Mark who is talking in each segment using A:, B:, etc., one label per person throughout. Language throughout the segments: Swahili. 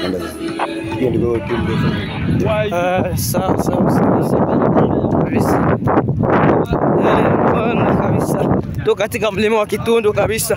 A: Hiyo ndio kitu
B: Ah, sawa sawa sawa sawa. kabisa. Yaani, bwana kabisa tu katika mlima wa Kitundu kabisa.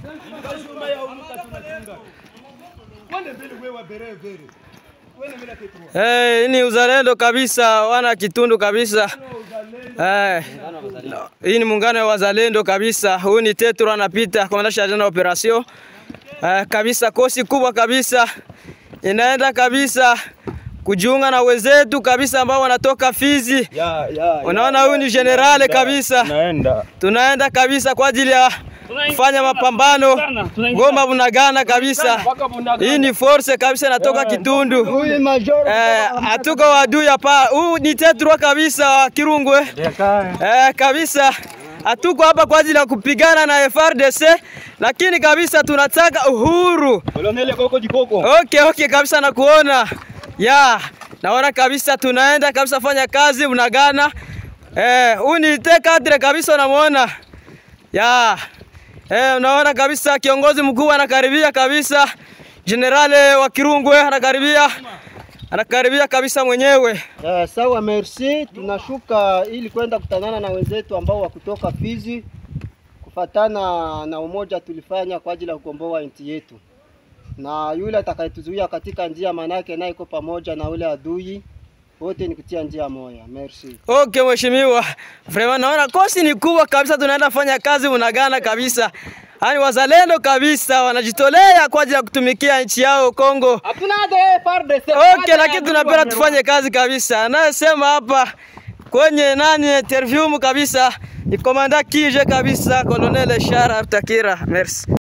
B: Eh, ni uzalendo kabisa, wana Kitundu kabisa. Eh, hii ni muungano wa wazalendo kabisa. Huyu ni Tetro anapita komanda shajana operation. Eh, kabisa kosi kubwa kabisa inaenda kabisa kujiunga na wenzetu kabisa ambao wanatoka Fizi.
A: ya ya.
B: Unaona huyu ni generale kabisa.
A: Naenda.
B: Tunaenda kabisa kwa ajili ya kufanya mapambano Goma Bunagana kabisa. Hii ni force kabisa inatoka Kitundu.
A: Huyu major.
B: Eh, hatuko wadui hapa. Huu ni Tetro kabisa wa Kirungwe. Eh, kabisa hatuko hapa kwa ajili ya kupigana na FRDC, lakini kabisa tunataka uhuru.
A: Koloneli koko jikoko.
B: Okay, okay kabisa nakuona. Ya, naona kabisa tunaenda kabisa fanya kazi Bunagana. Eh, huu ni tekadre kabisa unamuona. Ya. Eh, unaona kabisa kiongozi mkuu anakaribia kabisa. Generale wa Kirungwe anakaribia. Anakaribia kabisa mwenyewe.
C: Eh, sawa merci. Tunashuka ili kwenda kutanana na wenzetu ambao wa kutoka Fizi kufatana na umoja tulifanya kwa ajili ya kukomboa nchi yetu, na yule atakayetuzuia katika njia, manake naye iko pamoja na ule adui, wote ni kutia njia moja. Merci.
B: Okay, mheshimiwa. Vraiment naona kosi ni kubwa kabisa, tunaenda fanya kazi Bunagana kabisa. Yaani wazalendo kabisa wanajitolea kwa ajili ya kutumikia nchi yao Kongo.
C: Hatuna de FARDC.
B: Okay, lakini tunapenda tufanye kazi kabisa. Anayesema hapa kwenye nani interview kabisa ni komanda kije kabisa Colonel Shara Takira. Merci.